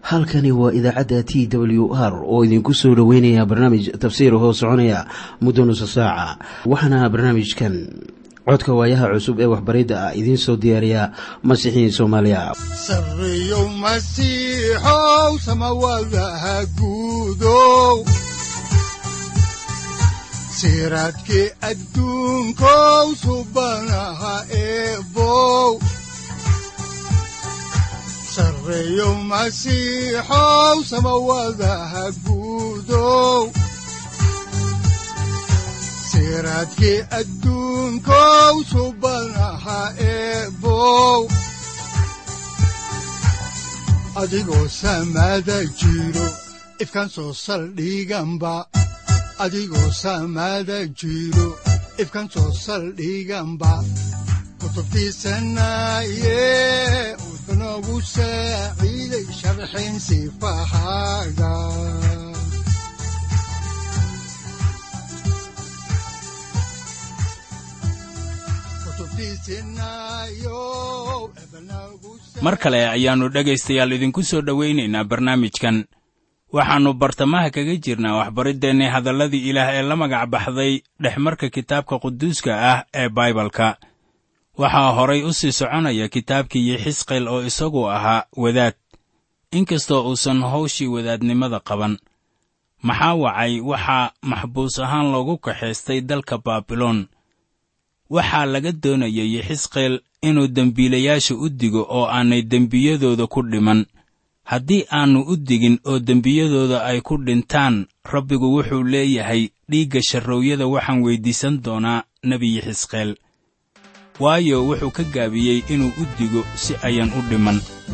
halkani waa idaacadda t w r oo idinku soo dhoweynaya barnaamij tafsiir hoo soconaya muddo nusa saaca waxaana barnaamijkan codka waayaha cusub ee waxbaridda ah idiin soo diyaariya masiixiin soomaaliya sareyow masiixow samawadaha guudow siraadkii adduunkow subanaha eebow sareyow masiixow samawadaha guudow siraadkii adduunkow subanaha eebow adigoo samada jiro ifkan soo saldhiganba adigoo samada jiro ifkan soo saldhiganba kutubtiisanaye udanogu saaciiday sharxin sifahaaga mar kale ayaannu dhegaystayaal idinku soo dhowaynaynaa barnaamijkan waxaannu bartamaha kaga jirnaa waxbariddeenni hadalladii ilaah ee la magac baxday dhexmarka kitaabka quduuska ah ee baibalka waxaa horay u sii soconaya kitaabkii yixisqeel oo isagu ahaa wadaad inkastoo uusan hawshii wadaadnimada qaban maxaa wacay waxaa maxbuus ahaan loogu kaxaystay dalka baabiloon waxaa laga doonayay yixisqeel inuu dembiilayaasha u digo oo aanay dembiyadooda ku dhiman haddii aannu u digin oo dembiyadooda ay ku dhintaan rabbigu wuxuu leeyahay dhiigga sharroowyada waxaan weyddiisan doonaa nebi yixisqeel waayo wuxuu ka gaabiyey inuu u digo si ayan u dhiman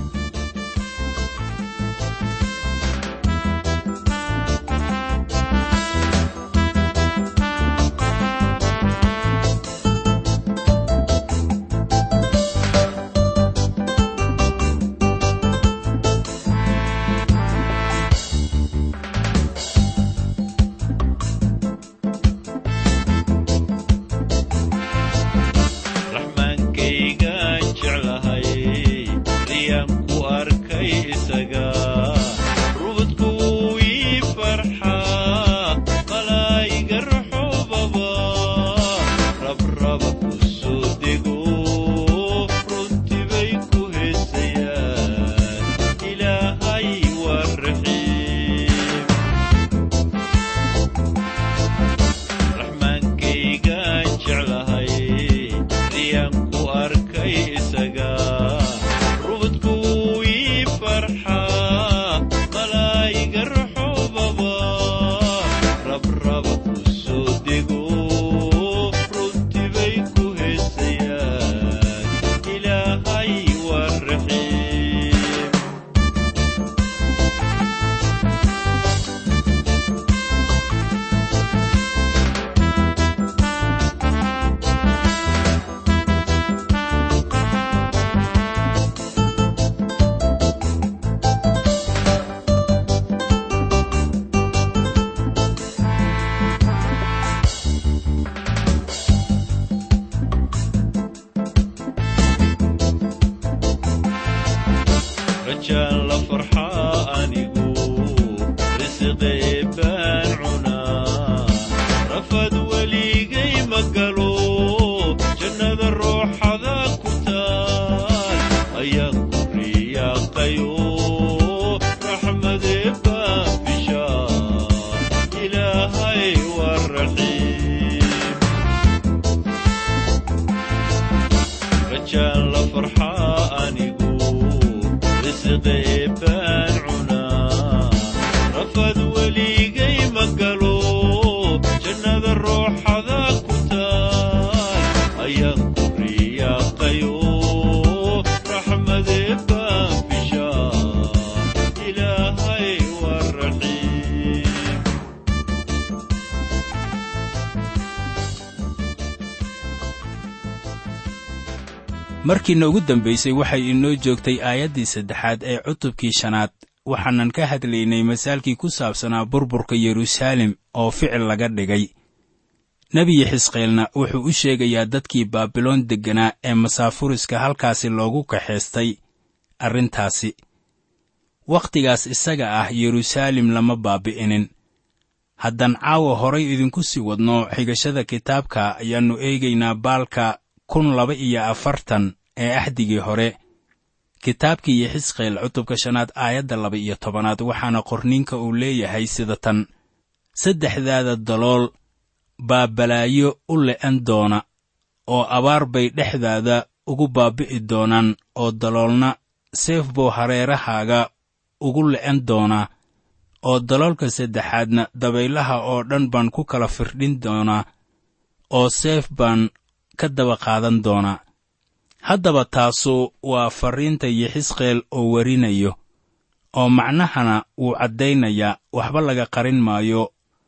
markiina ugu dambaysay waxay inoo joogtay aayaddii saddexaad ee cutubkii shanaad waxaanan ka hadlaynay masaalkii ku saabsanaa burburka yeruusaalem oo ficil laga dhigay nebiyi xisqielna wuxuu u sheegayaa dadkii baabiloon degganaa ee masaafuriska halkaasi loogu kaxaystay arrintaasi wakhtigaas isaga ah yeruusaalem lama baabi'inin haddaan caawa horay idinku sii wadno xigashada kitaabka ayaannu eegaynaa baalka kun laba iyo afartan ee axdigii hore kitaabkii iyo xisqeel cutubka shanaad aayadda laba iyo tobanaad waxaana qorniinka uu leeyahay sida tan saddexdaada dalool baa balaayo u le'an doona oo abaar bay dhexdaada ugu baabi'i doonaan oo daloolna seef buu hareerahaaga ugu le'an doonaa oo daloolka saddexaadna dabaylaha oo dhan baan ku kala firdhin doonaa oo seef baan ka daba qaadan doonaa haddaba taasu waa farriinta yixisqeel oo warinayo oo macnahana wuu caddaynayaa waxba laga qarin maayo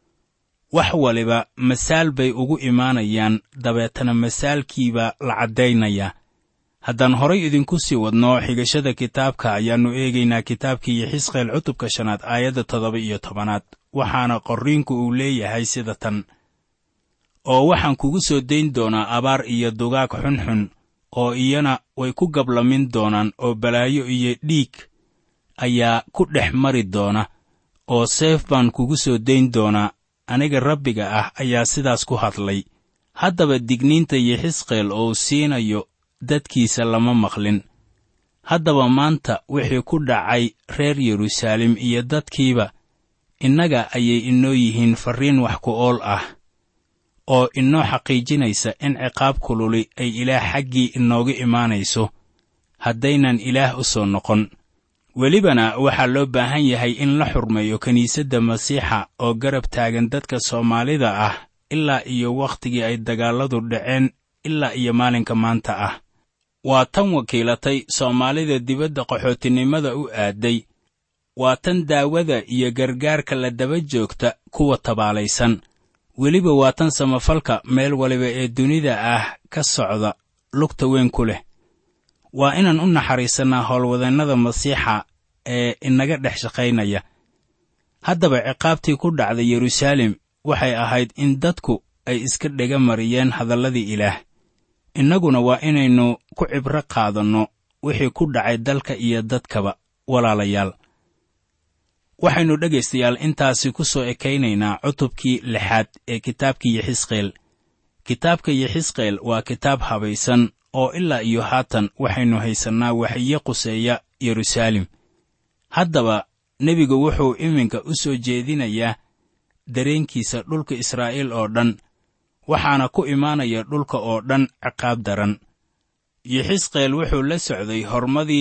wax waliba masaal bay ugu imaanayaan dabeetana masaalkiibaa la caddaynayaa haddaan horay idinku sii wadno xigashada kitaabka ayaannu eegaynaa kitaabkii yixisqeel cutubka shanaad aayadda toddoba iyo tobanaad waxaana qorriinku uu leeyahay sida tan oo waxaan kugu soo dayn doonaa abaar iyo dugaag xunxun oo iyana way ku gablamin doonaan oo balaayo iyo dhiig ayaa ku dhex mari doona oo seef baan kugu soo dayn doonaa aniga rabbiga ah ayaa sidaas ku hadlay haddaba digniinta yixisqeel oo siinayo dadkiisa lama maqlin haddaba maanta wixii ku dhacay reer yeruusaalem iyo dadkiiba innaga ayay inoo yihiin farriin wax ku ool ah oo inoo xaqiijinaysa in ciqaab kululi ay ilaah xaggii inooga imaanayso haddaynan ilaah u soo noqon welibana waxaa loo baahan yahay in la xurmeeyo kiniisadda masiixa oo garab taagan dadka soomaalida ah ilaa iyo wakhtigii ay dagaalladu dhaceen ilaa iyo maalinka maanta ah waa tan wakiilatay soomaalida dibadda qaxootinimada u aaday waa tan daawada iyo gargaarka la daba joogta kuwa tabaalaysan weliba waa tan samafalka meel waliba ee dunida ah ka socda lugta weyn ku leh waa inaan u naxariisannaa howlwadannada masiixa ee inaga dhex shaqaynaya haddaba ciqaabtii ku dhacda yeruusaalem waxay ahayd in dadku ay iska dhega mariyeen hadalladii ilaah innaguna waa inaynu ku cibro qaadanno wixii ku dhacay dalka iyo dadkaba walaalayaal waxaynu dhegaystayaal intaasi ku soo ekaynaynaa cutubkii lixaad ee kitaabkii yixisqeel kitaabka yixisqeel waa kitaab habaysan oo ilaa iyo haatan waxaynu haysannaa waxiyo quseeya yeruusaalem haddaba nebigu wuxuu iminka u soo jeedinayaa dareenkiisa dhulka israa'iil oo dhan waxaana ku imaanaya dhulka oo dhan ciqaab daran yixisqeel wuxuu la socday hormadii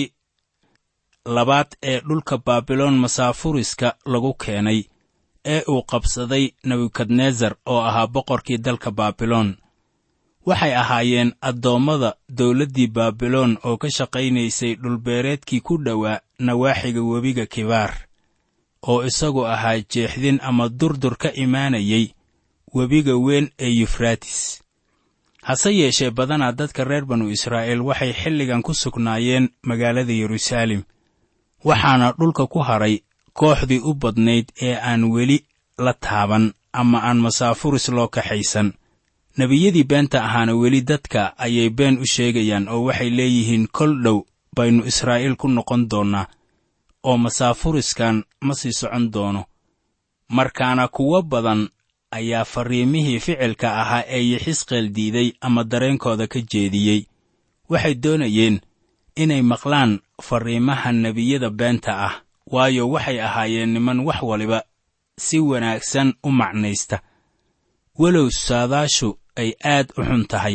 labaad ee dhulka baabiloon masaafuriska lagu keenay ee uu qabsaday nebukadnesar oo ahaa boqorkii dalka baabiloon waxay ahaayeen addoommada dawladdii baabiloon oo ka shaqaynaysay dhulbeereedkii ku dhowaa nawaaxiga webiga kibaar oo isagu ahaa jeexdin ama durdur ka imaanayay webiga weyn ee yufraatis hase yeeshee badanaa dadka reer banu israa'iil waxay xilligan ku sugnaayeen magaalada yeruusaalem waxaana dhulka ku hadray kooxdii u badnayd ee aan weli la taaban ama aan masaafuris loo kaxaysan nebiyadii beenta ahaana weli dadka ayay been u sheegayaan oo waxay leeyihiin kol dhow baynu israa'iil ku noqon doonnaa oo masaafuriskan ma sii socon doono markaana kuwo badan ayaa farriimihii ficilka ahaa ee yixisqeel diiday ama dareenkooda ka jeediyey waxay doonayeen inay maqlaan farriimaha nebiyada beenta ah waayo waxay ahaayeen niman wax waliba si wanaagsan u macnaysta walow saadaashu ay aad u xun tahay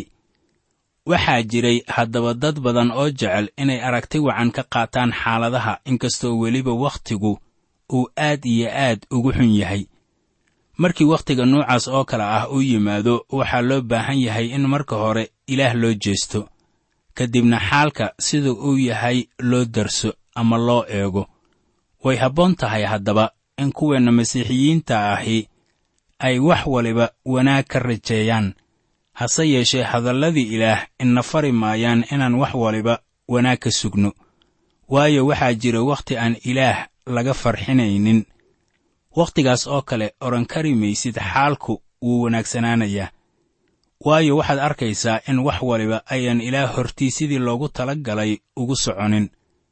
waxaa jiray haddaba dad badan oo jecel inay aragti wacan ka qaataan xaaladaha inkastoo weliba wakhtigu uu aad iyo aad ugu xun yahay markii wakhtiga noocaas oo kale ah uu yimaado waxaa loo baahan yahay in marka hore ilaah loo jeesto ka dibna xaalka sida uu yahay loo darso ama loo eego way habboon tahay haddaba in kuweenna masiixiyiinta ahi ay wax waliba wanaag ka rajeeyaan hase yeeshee hadalladii ilaah ina fari maayaan inaan wax waliba wanaag ka sugno waayo waxaa jira wakhti aan ilaah laga farxinaynin wakhtigaas oo kale odhan kari maysid xaalku wuu wanaagsanaanayaa waayo waxaad arkaysaa in wax waliba ayaan ilaah hortii sidii loogu tala galay ugu soconin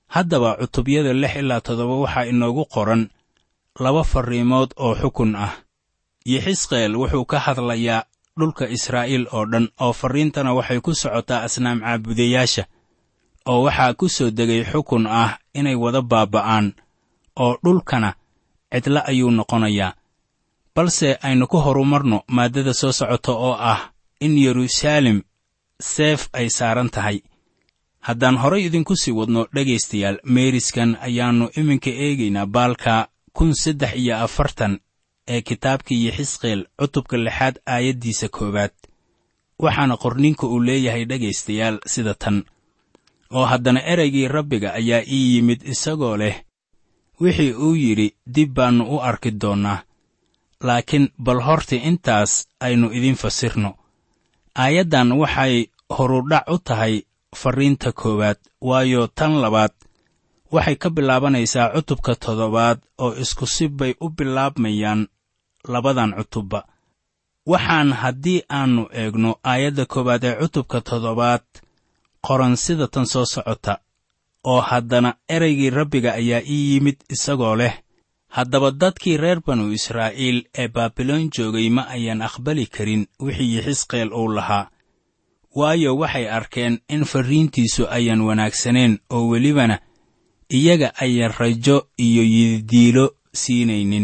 haddaba cutubyada lix ilaa toddoba waxaa inoogu qoran laba farriimood oo xukun ah yixisqeel wuxuu ka hadlayaa dhulka israa'iil oo dhan oo farriintana waxay ku socotaa asnaam caabudayaasha oo waxaa ku soo degay xukun ah inay wada baaba'aan oo dhulkana cidla ayuu noqonayaa balse aynu ku horumarno maaddada soo socota oo ah in yeruusaalem seef ay saaran tahay haddaan horay idinku sii wadno dhegaystayaal meeriskan ayaannu iminka eegaynaa baalka kun saddex iyo afartan ee kitaabkii yixisqeel cutubka lixaad aayaddiisa koowaad waxaana qorninka uu leeyahay dhegaystayaal sida tan oo haddana ereygii rabbiga ayaa ii yimid isagoo leh wixii uu yidhi dib baannu u arki doonnaa laakiin bal horta intaas aynu idiin fasirno aayaddan waxay horudhac u tahay farriinta koowaad waayo tan labaad waxay ka bilaabanaysaa cutubka toddobaad oo isku si bay u bilaabmayaan labadan cutubba waxaan haddii aannu eegno aayadda koowaad ee cutubka toddobaad qoran sida tan soo socota oo haddana ereygii rabbiga ayaa ii yimid isagoo leh haddaba dadkii reer banu israa'iil ee baabiloon joogay ma ayaan aqbali karin wixii yixisqeel uu lahaa waayo waxay arkeen in farriintiisu ayaan wanaagsaneen oo welibana iyaga ayaan rajo iyo yididiilo siinaynin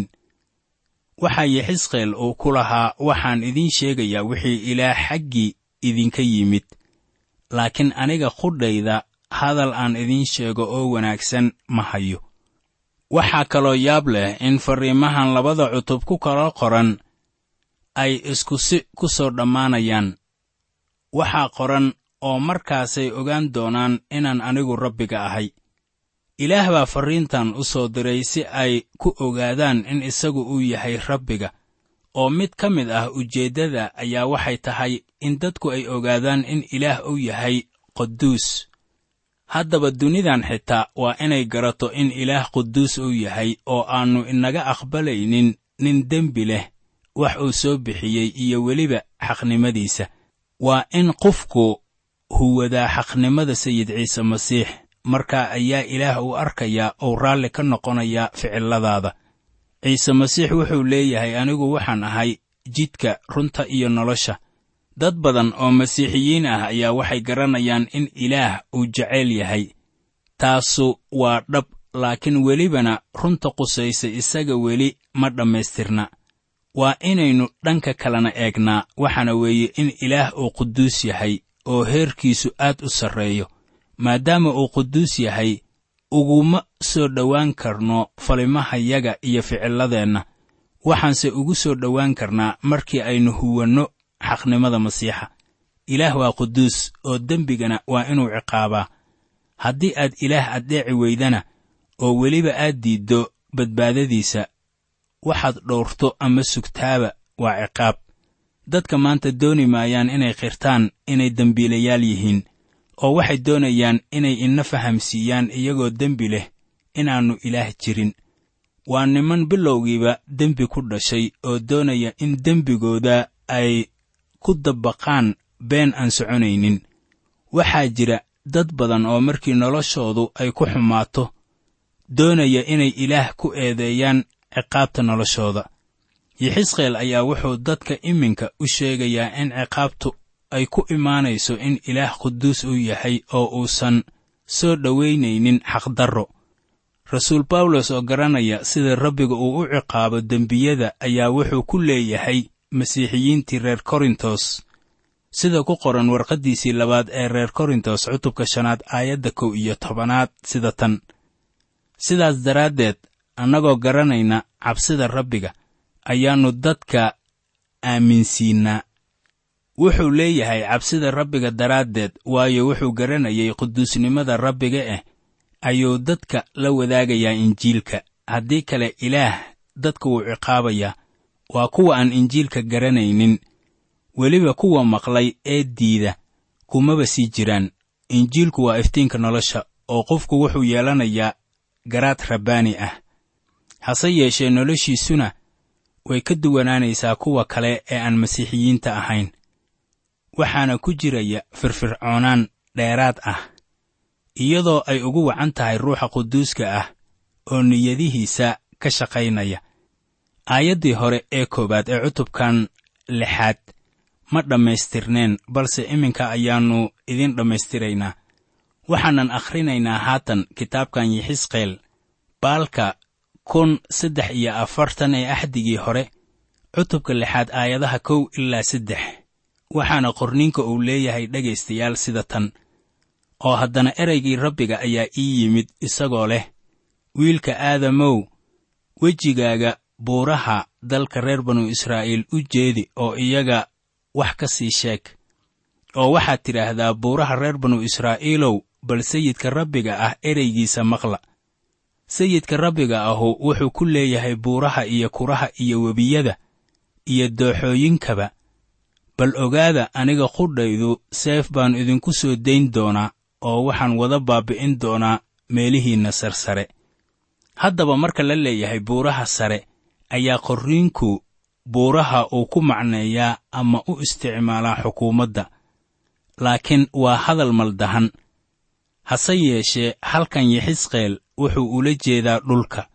waxaa yixisqeel uu ku lahaa waxaan idiin sheegayaa wixii ilaah xaggii idinka yimid laakiin aniga qudhayda hadal aan idiin sheego oo wanaagsan ma hayo waxaa kaloo yaab leh in farriimahan labada cutub ku kala qoran ay isku si ku soo dhammaanayaan waxaa qoran oo markaasay ogaan doonaan inaan anigu rabbiga ahay ilaah baa farriintan u soo diray si ay ku ogaadaan in isagu uu yahay rabbiga oo mid ka mid ah ujeeddada ayaa waxay tahay in dadku ay ogaadaan in ilaah uu yahay quduus haddaba dunidan xitaa waa inay garato in ilaah quduus uu yahay oo aannu inaga aqbalaynin nin dembi leh wax uu soo bixiyey iyo weliba xaqnimadiisa waa in qofku huwadaa xaqnimada sayid ciise masiix markaa ayaa ilaah uu arkayaa oo raalli ka noqonayaa ficilladaada ciise masiix wuxuu leeyahay anigu waxaan ahay jidka runta iyo nolosha dad badan oo masiixiyiin ah ayaa waxay garanayaan in ilaah uu jeceyl yahay taasu waa dhab laakiin welibana runta qusaysa isaga weli ma dhammaystirna waa inaynu dhanka kalena eegnaa waxaana weeye in ilaah uu quduus yahay oo heerkiisu aad u sarreeyo maadaama uu quduus yahay uguma soo dhowaan karno falimahayaga iyo ficilladeenna waxaanse ugu soo dhowaan karnaa markii aynu huwanno xaqnimada masiixa ilaah waa quduus oo dembigana waa inuu ciqaabaa haddii aad ilaah addeeci weydana oo weliba aad diiddo badbaadadiisa waxaad dhowrto ama sugtaaba waa ciqaab dadka maanta dooni maayaan inay qirtaan inay dembiilayaal yihiin oo waxay doonayaan inay ina fahamsiiyaan iyagoo dembi leh inaannu ilaah jirin waa niman bilowgiiba dembi ku dhashay oo doonaya in dembigooda ay ku dabaqaan been aan soconaynin waxaa jira dad badan oo markii noloshoodu ay ku xumaato doonaya inay ilaah ku eedeeyaan ciqaabta noloshooda yixisqeel ayaa wuxuu dadka iminka u sheegayaa in ciqaabtu ay ku imaanayso in ilaah quduus uu yahay oo uusan soo dhowaynaynin xaqdarro rasuul bawlos oo garanaya sida rabbiga uu u ciqaabo dembiyada ayaa wuxuu ku leeyahay masiixiyiintii reer korintos sida ku qoran warqaddiisii labaad ee reer korintos cutubka shanaad aayadda kow iyo tobanaad sida tan sidaas daraaddeed annagoo garanayna cabsida rabbiga ayaannu dadka aaminsiinnaa wuxuu leeyahay cabsida rabbiga daraaddeed waayo wuxuu garanayay quduusnimada rabbiga eh ayuu dadka la wadaagayaa injiilka haddii kale ilaah dadka wuu ciqaabayaa waa kuwa aan injiilka garanaynin weliba kuwa maqlay ee diida kumaba sii jiraan injiilku waa iftiinka nolosha oo qofku wuxuu yeelanayaa garaad rabbaani ah hase yeeshee noloshiisuna way ka duwanaanaysaa kuwa kale ee aan masiixiyiinta ahayn waxaana ku jiraya firfircoonaan dheeraad ah iyadoo ay ugu wacan tahay ruuxa quduuska ah oo niyadihiisa ka shaqaynaya aayaddii hore ee koowaad ee cutubkan lixaad ma dhammaystirneen balse iminka ayaannu idiin dhammaystiraynaa waxaanan akhrinaynaa haatan kitaabkan yixisqeel baalka kun saddex iyo afartan ee axdigii hore cutubka lixaad aayadaha kow ilaa saddex waxaana qorniinka uu leeyahay dhegaystayaal sida tan oo haddana ereygii rabbiga ayaa ii yimid isagoo leh wiilka aadamow wejigaaga buuraha dalka reer banu israa'iil u jeedi oo iyaga wax ka sii sheeg oo waxaad tidhaahdaa buuraha reer banu israa'iilow bal sayidka rabbiga ah ereygiisa maqla sayidka rabbiga ahu wuxuu ku leeyahay buuraha iyo kuraha iyo webiyada iyo dooxooyinkaba bal ogaada aniga qudhaydu seef baan idinku soo dayn doonaa oo waxaan wada baabbi'in doonaa meelihiinna sarsare haddaba marka la leeyahay buuraha sare ayaa qorriinku buuraha uu ku macneeyaa ama u isticmaalaa xukuumadda laakiin waa hadal maldahan hase yeeshee halkan yixisqeel wuxuu ula jeedaa dhulka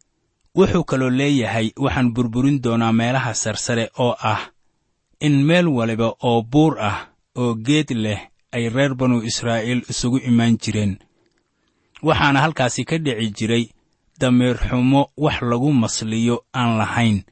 wuxuu kaloo leeyahay waxaan burburin doonaa meelaha sarsare oo ah in meel waliba oo buur ah oo geed leh ay reer banu israa'iil isugu imaan jireen waxaana halkaasi ka dhici jiray damiir xumo wax lagu masliyo aan lahayn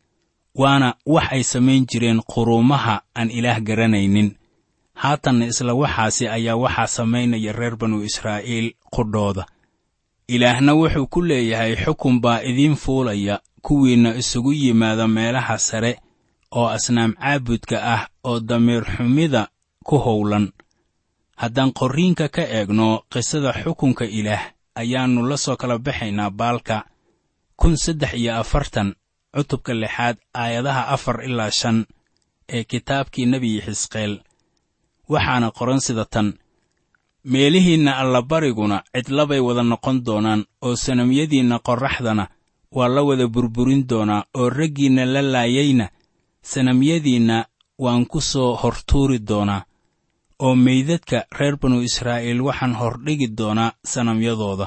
waana wax ay samayn jireen quruumaha aan ilaah garanaynin haatanna isla waxaasi ayaa waxaa samaynaya reer banu israa'iil qudhooda ilaahna wuxuu ku leeyahay xukun baa idiin fuulaya kuwiinna isugu yimaada meelaha sare oo asnaam caabudka ah oo damiir xumida ku howlan haddaan qorriinka ka eegno qisada xukunka ilaah ayaannu la soo kala baxaynaa baalka kun saddex iyo afartan cutubka lixaad aayadaha afar ilaa shan ee kitaabkii nebi xisqeel waxaana qoran sida tan meelihiinna allabariguna cidlabay wada noqon doonaan oo sanamyadiinna qorraxdana waa la wada burburin doonaa oo raggiinna la laayayna sanamyadiinna waan ku soo hortuuri doonaa oo meydadka reer banu israa'iil waxaan hordhigi doonaa sanamyadooda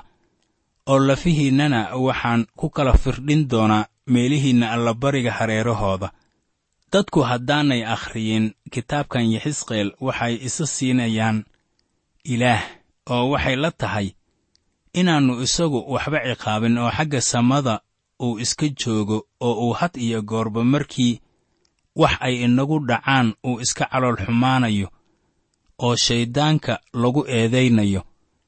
oo lafihiinnana waxaan ku kala firdhin doonaa meelihiinna allabariga hareerahooda dadku haddaanay akhriyin kitaabkan yixisqeel waxay isa siinayaan ilaah oo waxay la tahay inaannu isagu waxba ciqaabin oo xagga samada uu iska joogo oo uu had iyo goorba markii wax ay inagu dhacaan uu iska calool xumaanayo oo shayddaanka lagu eedaynayo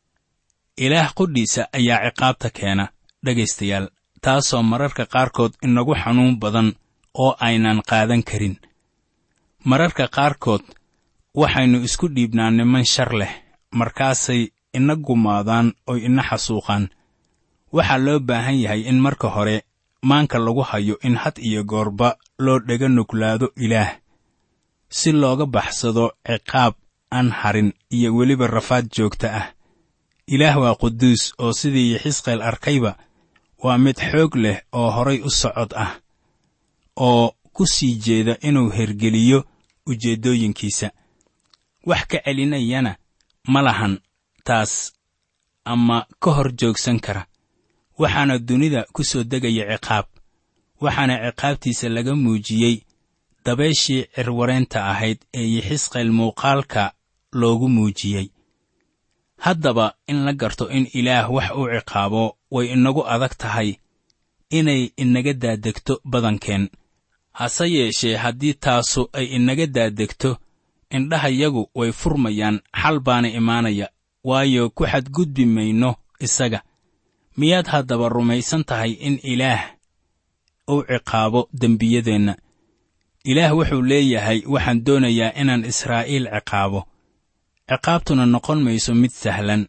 ilaah qudhiisa ayaa ciqaabta keena dhegaystayaal taasoo mararka qaarkood inagu xanuun badan oo aynan qaadan karin mararka qaarkood waxaynu isku dhiibnaa niman shar leh markaasay ina gumaadaan oy ina xasuuqaan waxaa loo baahan yahay in marka hore maanka lagu hayo in had iyo goorba loo dhega nuglaado ilaah si looga baxsado ciqaab aan harin iyo weliba rafaad joogta ah ilaah waa quduus oo sidii yixisqeel arkayba waa mid xoog leh oo horay u socod ah oo ku sii jeeda inuu hergeliyo ujeeddooyinkiisa wax ka celinayana ma lahan taas ama ka hor joogsan kara waxaana dunida ku soo degaya ciqaab waxaana ciqaabtiisa laga muujiyey dabayshii cirwareenta ahayd ee yixisqeel muuqaalka loogu muujiyey haddaba in la garto in ilaah wax uu ciqaabo way inagu adag tahay inay inaga daadegto badankeen hase yeeshee haddii taasu ay inaga daadegto indhahayagu way furmayaan xal baana imaanaya waayo ku xadgudbi mayno isaga miyaad haddaba rumaysan tahay in ilaah uu ciqaabo dembiyadeenna ilaah wuxuu leeyahay waxaan doonayaa inaan israa'iil ciqaabo ciqaabtuna noqon mayso mid sahlan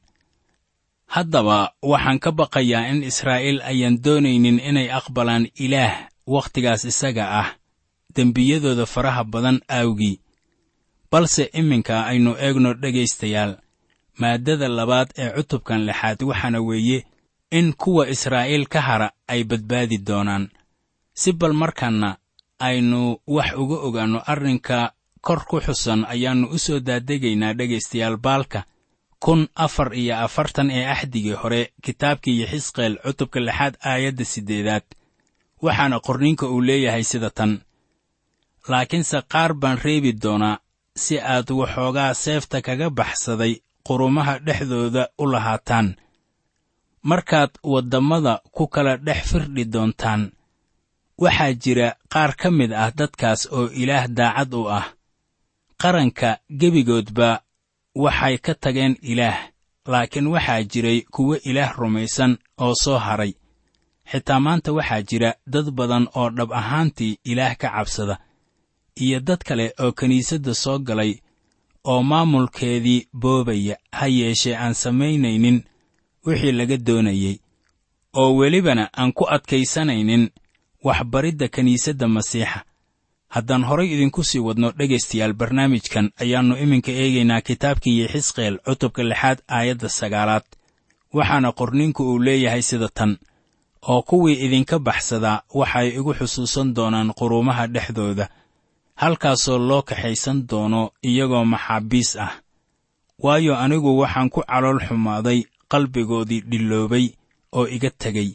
haddaba waxaan ka baqayaa in israa'iil ayaan doonaynin inay aqbalaan ilaah wakhtigaas isaga ah dembiyadooda faraha badan aawgii balse iminka aynu eegno dhegaystayaal maaddada labaad ee cutubkan lixaad waxaana weeye in kuwa israa'iil ka hara ay badbaadi doonaan si bal markaanna aynu wax uga ogaanno arrinka kor ku xusan ayaannu u soo daadegaynaa dhegaystayaal baalka kun afar iyo afartan ee axdigii hore kitaabkii yaxisqeel cutubka lixaad aayadda siddeedaad waxaana qorninka uu leeyahay sida tan laakiinse qaar baan reebi doonaa si aad waxoogaa seefta kaga baxsaday qurumaha dhexdooda u lahaataan markaad waddammada ku kala dhex firdhi doontaan waxaa jira qaar ka mid ah dadkaas oo ilaah daacad u ah qaranka gebigoodba waxay ka tageen ilaah laakiin waxaa jiray kuwo ilaah rumaysan oo soo haray xitaa maanta waxaa jira dad badan oo dhab ahaantii ilaah ka cabsada iyo dad kale oo kiniisadda soo galay oo maamulkeedii boobaya ha yeeshee aan samaynaynin wixii laga doonayey oo welibana aan ku adkaysanaynin waxbaridda kiniisadda masiixa haddaan horay idinku sii wadno dhegaystayaal barnaamijkan ayaannu iminka eegaynaa kitaabkii yaxisqeel cutubka lixaad aayadda sagaalaad waxaana qorninku uu leeyahay sida tan oo kuwii idinka baxsadaa waxay igu xusuusan doonaan quruumaha dhexdooda halkaasoo loo kaxaysan doono iyagoo maxaabiis ah waayo anigu waxaan ku calool xumaaday qalbigoodii dhilloobay oo iga tegey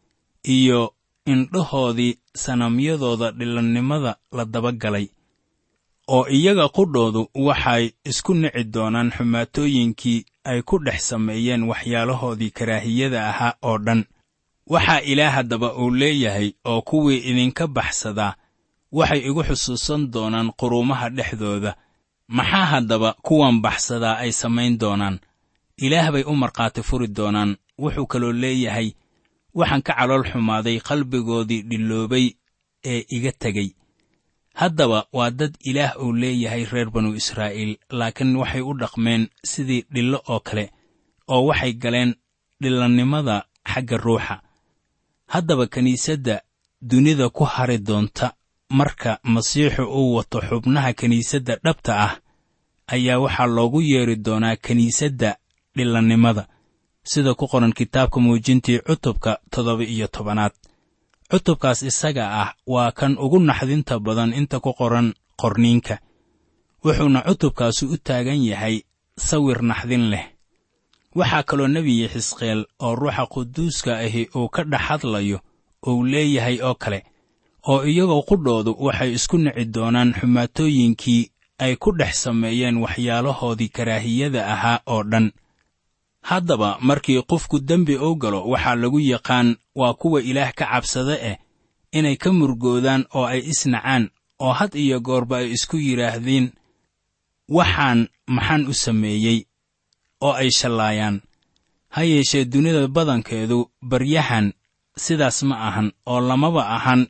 iyo indhahoodii sanamyadooda dhillannimada la dabagalay oo iyaga qudhoodu waxay isku nici doonaan xumaatooyinkii ay ku dhex sameeyeen waxyaalahoodii karaahiyada ahaa oo dhan waxaa ilaah haddaba uu leeyahay oo kuwii idinka baxsadaa waxay igu xusuusan doonaan quruumaha dhexdooda maxaa haddaba kuwan baxsadaa ay samayn doonaan ilaah bay u markhaati furi doonaan wuxuu kaloo leeyahay waxaan ka calool xumaaday qalbigoodii dhilloobay ee iga tegey haddaba waa dad ilaah uu leeyahay reer banu israa'iil laakiin waxay u dhaqmeen sidii dhillo oo kale oo waxay galeen dhillannimada xagga ruuxa haddaba kiniisadda dunida ku hari doonta marka masiixu uu wato xubnaha kiniisadda dhabta ah ayaa waxaa loogu yeedhi doonaa kiniisadda dhillannimada sida ku qoran kitaabka muujintii cutubka toddoba iyo tobanaad cutubkaas isaga ah waa kan ugu naxdinta badan inta ku qoran qorniinka wuxuuna cutubkaasu u taagan yahay sawir naxdin leh waxaa kaloo nebiyi xisqeel oo ruuxa quduuska ahi uu ka dhex hadlayo uu leeyahay oo kale oo iyagoo qudhoodu waxay isku nici doonaan xumaatooyinkii ay ku dhex sameeyeen waxyaalahoodii karaahiyada ahaa oo dhan haddaba markii qofku dembi u galo waxaa lagu yaqaan waa kuwa ilaah ka cabsada eh inay ka murgoodaan oo ay isnacaan oo had iyo goorba ay isku yidhaahdeen waxaan maxaan u sameeyey oo ay shallaayaan ha yeeshee dunida badankeedu baryahan sidaas ma ahan oo lamaba ahan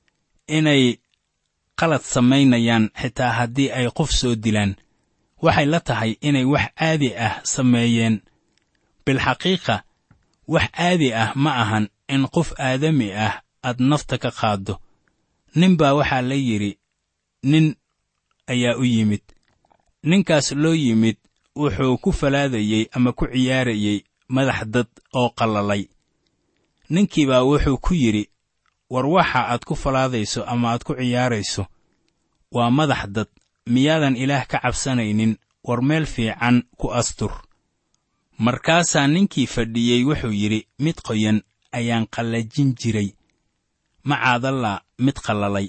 inay qalad samaynayaan xitaa haddii ay qof soo dilaan waxay la tahay inay wax caadi ah sameeyeen bilxaqiiqa wax caadi ah ma ahan in qof aadami ah aad nafta ka qaaddo nin baa waxaa la yidhi nin ayaa u yimid ninkaas loo yimid wuxuu ku falaadayey ama ku ciyaarayey madax dad oo qallalay ninkii baa wuxuu ku yidhi war waxa aad ku falaadayso ama aad ku ciyaarayso waa madax dad miyaadan ilaah ka cabsanaynin war meel fiican ku astur markaasaa ninkii fadhiyey wuxuu yidhi mid qoyan ayaan qallajin jiray macaadallaa mid qallalay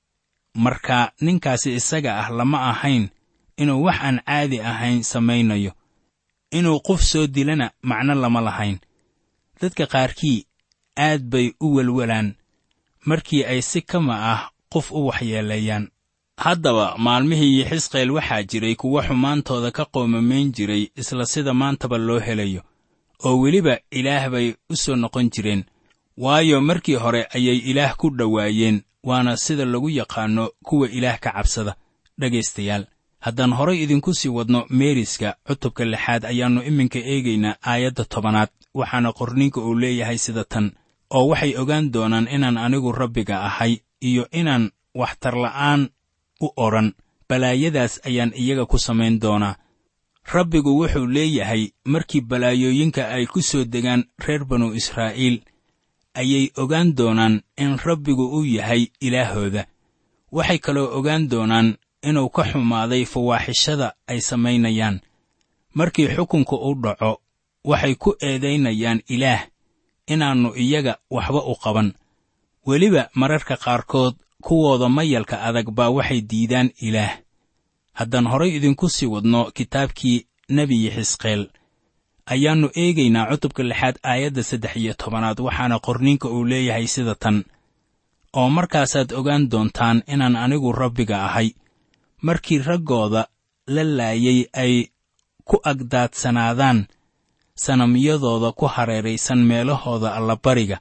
marka ninkaasi isaga ah lama ahayn inuu wax aan caadi ahayn samaynayo inuu qof soo dilana macno lama lahayn dadka qaarkii aad bay u welwelaan markii ay si kama ah qof u waxyeeleeyaan haddaba maalmihii xisqeel waxaa jiray kuwo xumaantooda ka qoomamayn jiray isla sida maantaba loo helayo oo weliba ilaah bay u soo noqon jireen waayo markii hore ayay ilaah ku dhowaayeen waana sida lagu yaqaanno kuwa ilaah ka cabsada dhegaystayaal haddaan horay idinku sii wadno meeriska cutubka lixaad ayaannu iminka eegaynaa aayadda tobanaad waxaana qorninka uu leeyahay sida tan oo waxay ogaan doonaan inaan anigu rabbiga ahay iyo inaan waxtarla'aan u odhan balaayadaas ayaan iyaga ku samayn doonaa rabbigu wuxuu leeyahay markii balaayooyinka ay ku soo degaan reer banu israa'iil ayay ogaan doonaan in rabbigu uu yahay ilaahooda waxay kaloo ogaan doonaan inuu ka xumaaday fawaaxishada ay samaynayaan markii xukunka u dhaco waxay ku eedaynayaan ilaah inaannu iyaga waxba u qaban weliba mararka qaarkood kuwooda mayalka adag baa waxay diidaan ilaah haddaan horay idinku sii wadno kitaabkii nebiyi xisqeel ayaannu eegaynaa cutubka lixaad aayadda saddex iyo tobanaad waxaana qorniinka uu leeyahay sida tan oo markaasaad ogaan doontaan inaan anigu rabbiga ahay markii raggooda la laayay ay ku agdaadsanaadaan sanamyadooda ku hareeraysan meelahooda allabariga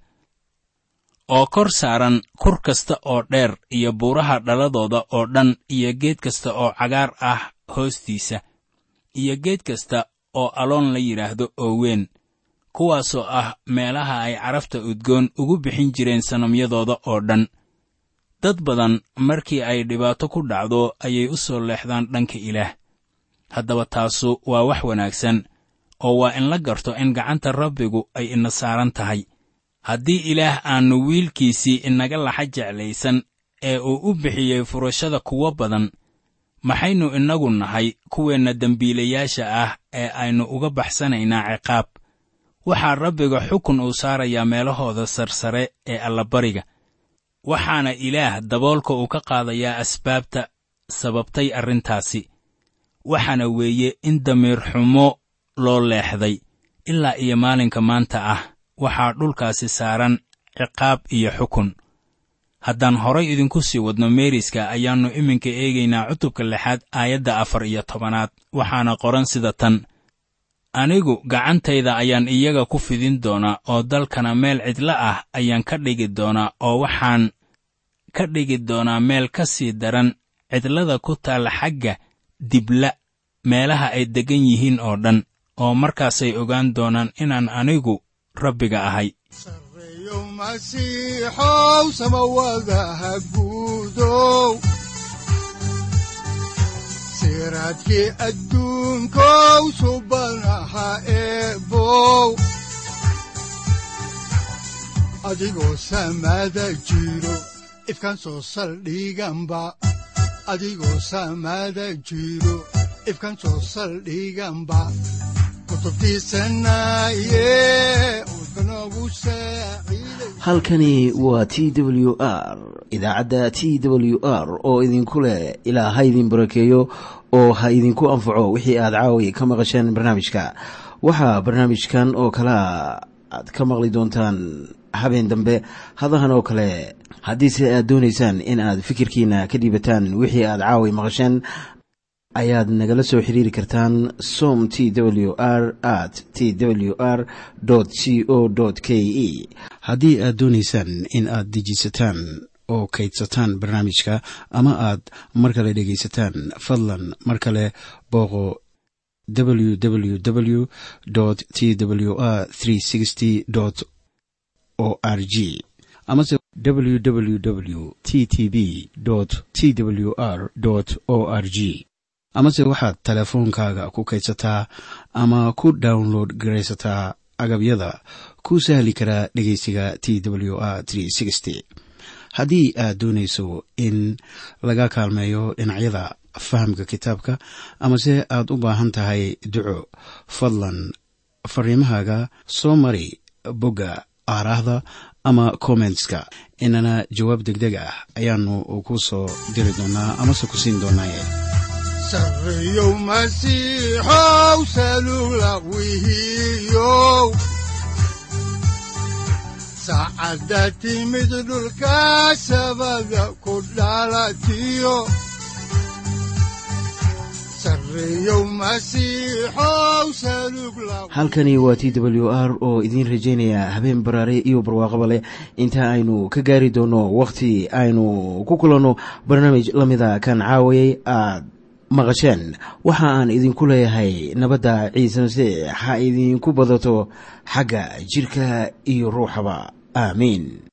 oo kor saaran kur kasta oo dheer iyo buuraha dhaladooda oo dhan iyo geed kasta oo cagaar ah hoostiisa iyo geed kasta oo aloon la yidhaahdo oo weyn kuwaasoo ah meelaha ay carafta udgoon ugu bixin jireen sanamyadooda oo dhan dad badan markii ay dhibaato ku dhacdo ayay u soo leexdaan dhanka ilaah haddaba taasu waa wax wanaagsan oo waa in la garto in gacanta rabbigu ay ina saaran tahay haddii ilaah aannu wiilkiisii inaga laxa jeclaysan ee uu u bixiyey furashada kuwo badan maxaynu innagu nahay kuweenna dembiilayaasha ah ee aynu uga baxsanaynaa ciqaab waxaa rabbiga xukun uu saarayaa meelahooda sarsare ee allabariga waxaana ilaah daboolka uu ka qaadayaa asbaabta sababtay arrintaasi waxaana weeye in damiir xumo loo leexday ilaa iyo maalinka maanta ah waxaa dhulkaasi saaran ciqaab iyo xukun haddaan horay idinku sii wadno meeriska ayaannu iminka eegaynaa cutubka lixaad aayadda afar iyo tobanaad waxaana qoran sida tan anigu gacantayda ayaan iyaga ku fidin doonaa oo dalkana meel cidla ah ayaan ka dhigi doonaa oo waxaan ka dhigi doonaa meel ka sii daran cidlada ku taalla xagga dibla meelaha ay deggan yihiin oo dhan oo markaasay ogaan doonaan inaan anigu rabbiga ahay sareeyo masiixow samawadaha guudow siraadkii adduunkow subanaha eebow adigoo samada jiro ifkan soo saldhiganba adigoo samada jiro ifkan soo saldhiganba halkani waa t w r idaacadda t w r oo idinku leh ilaa ha idin barakeeyo oo ha idinku anfaco wixii aad caawi ka maqasheen barnaamijka waxaa barnaamijkan oo kalea aad ka maqli doontaan habeen dambe hadahan oo kale haddiise aad doonaysaan in aad fikirkiina ka dhiibataan wixii aad caawi maqasheen ayaad nagala soo xiriiri kartaan som t w r at t w r c o k e haddii aad doonaysaan in aad dejiisataan oo kaydsataan barnaamijka ama aad mar kale dhegaysataan fadlan mar kale booqo www t w r o r g amase www t t b t w r o r g amase waxaad teleefoonkaaga ku kaydsataa ama ku download garaysataa agabyada ku sahli karaa dhegeysiga t w r haddii aad doonayso in laga kaalmeeyo dhinacyada fahamka kitaabka amase aad u baahan tahay duco fadlan fariimahaaga soo mari bogga aaraahda ama kommentska inana jawaab degdeg ah ayaanu ku soo diri doonaa amase ku siin doonaaye sareeyow masiixow salugla wihiyow saacadda timid dhulka sabada ku dhalatiyo halkani waa t w r oo idiin rajaynaya habeen baraare iyo barwaaqaba leh inta aynu ka gaari doono wakhti aynu ku kulanno barnaamij la mida kan caawayay aad maqasheen waxa aan idinku leeyahay nabadda ciise masiix ha idinku badato xagga jidhka iyo ruuxaba aamiin